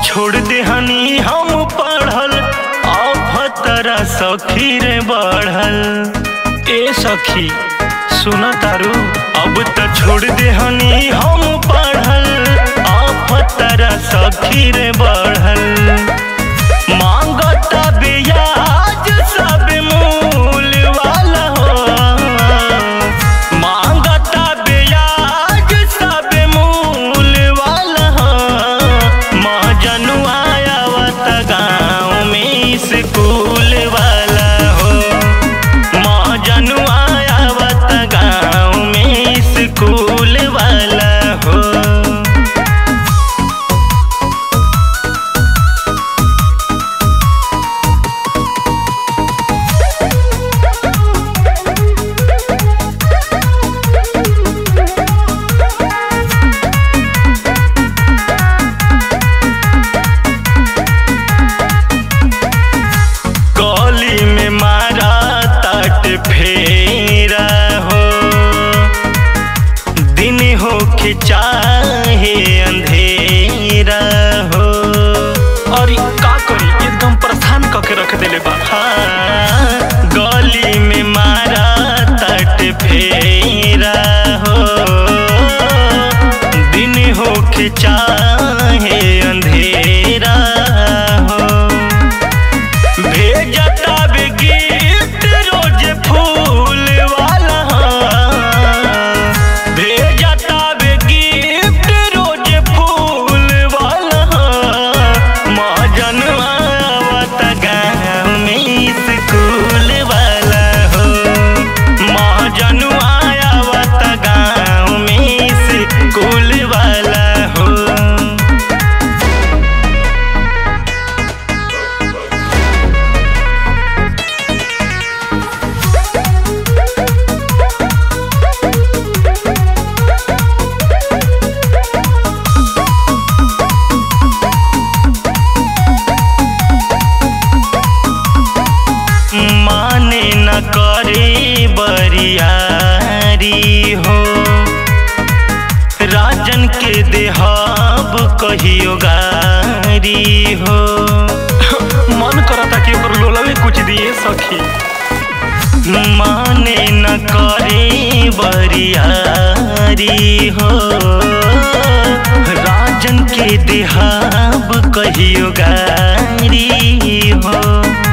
छोड़ देहनी हम पढ़ल अभतरा सखी रे बढ़ल ए सखी सुना तारू अब त छोड़ देहनी हम पढ़ल अभतरा सखी रे बढ़ल मांगता ब्याज सब मूल वाला हो मांगता ब्याज सब मूल वाला हो महाजनुआ आवत गाँव में स्कूल वाला हो महाजनुआ आवत गाँव में स्कूल वाला हो गली में मारा तट फेरा हो दिन हो के चाहे अंधेरा हो और ई का करी एकदम परेशान करके रख देले बा हाँ, गली में मारा तट फेरा हो दिन हो के चाहे अंधेरा हो भेजता बे गिफ्ट रोज फूल वाला भेजता बे गिफ्ट रोज फूल वाला महाजन आवत गाँव में स्कूल वाला हो महाजन आवत गाँव में स्कूल वाला हो माने न करे बरियारी हो राजन के देहाब कहियो गारी हो मन करता कि ओकर लोलवे कुछ दिए सखी माने न करे बरियारी हो राजन के देहाब कहियो गारी हो